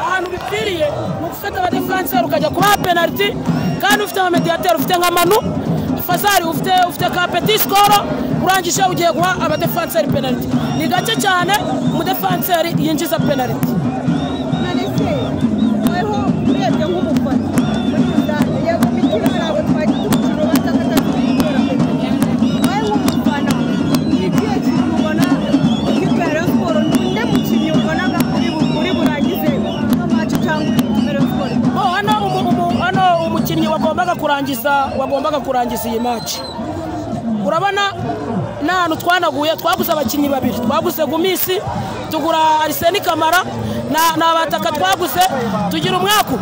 ahantu bipfiriye ni ugufata abadifanseri ukajya kubaha penaliti kandi ufite nka mediyateri ufite nka manu fasari ufite ufite ka peti sikoro urangije ugiye guha abadefanseri penaliti ni gake cyane umudefanseri yinjiza penaliti nonese weho urebye nk'umufana muri rusange yego imikino hari abo twagize umukino baza batakora wowe nk'umufana ni ikihe kintu ubona ikipe ya rayon siporo ni undi mukinnyi ubonaga uri bu- uri burangize ino maci cyangwa ikipe ya rayon siporo Oh, hano umu- umu- hano umukinnyi wagombaga kurangiza wagombaga kurangiza iyi maci urabona ni ahantu twanaguye twaguze abakinnyi babiri twaguze gumisi tugura ariseni kamara na, na bataka twaguze tugira umwaku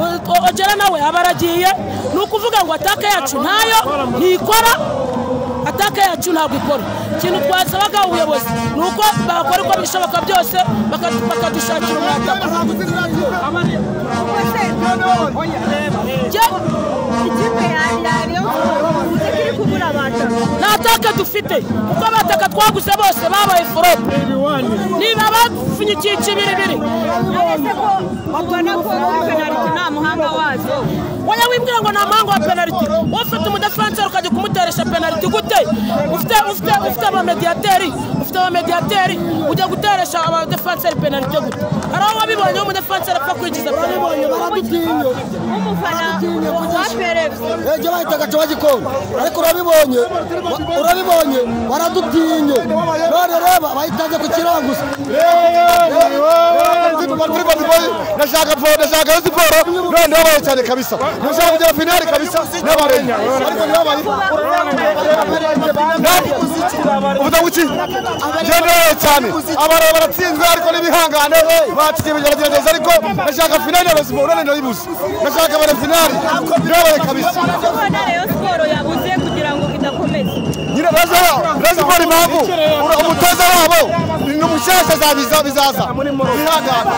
O- ojera nawe aba aragiye ni ukuvuga ngo atake yacu ntayo ntikora ataka yacu ntabwo ikora ikintu twasabaga ubuyobozi ni uko bakora uko bishoboka byose baka- bakadushakira umwataka rwose ikipe ya ya rayon siporo uzi ko iri kubura abantu nta taka dufite kuko abataka twaguze bose babaye forope niba bapfunyikiye ikibiribiri nonese ko ubona ko penaliti nta muhanga wazo wowe wibwira ngo ni amahanga wa penaliti wowe ufite umudefanseri ukajya kumuteresha penaliti gute ufite ufite ufite abamediyateri ufite abamediyateri ujya guteresha abadefanseri penaliti gute hari aho wabibonye umudefanseri apfa kwinjiza penaliti baradutinya nk'umufana wa perezida ejo bahita agace bagikona ariko urabibonye wa- urabibonye baradutinye none reba bahitanze ku kiranguza ndashaka ndashaka yo siporo none ndabaye cyane kabisa ndashaka kugera finale kabisa n'abarenga ariko ndabaye uvuga ngo iki njye ndabaye cyane abarabe baratsinzwe ariko n'ibihangane baciye bigeragereza ariko ndashaka finale ya siporo none ndayibuze ndashaka bare finale ndabaye kabisa kubona rayon siporo yabuze kugira ngo idakomeza nyine razikora impamvu umutoza wabo ni umushyashya azabiza bizaza bihangane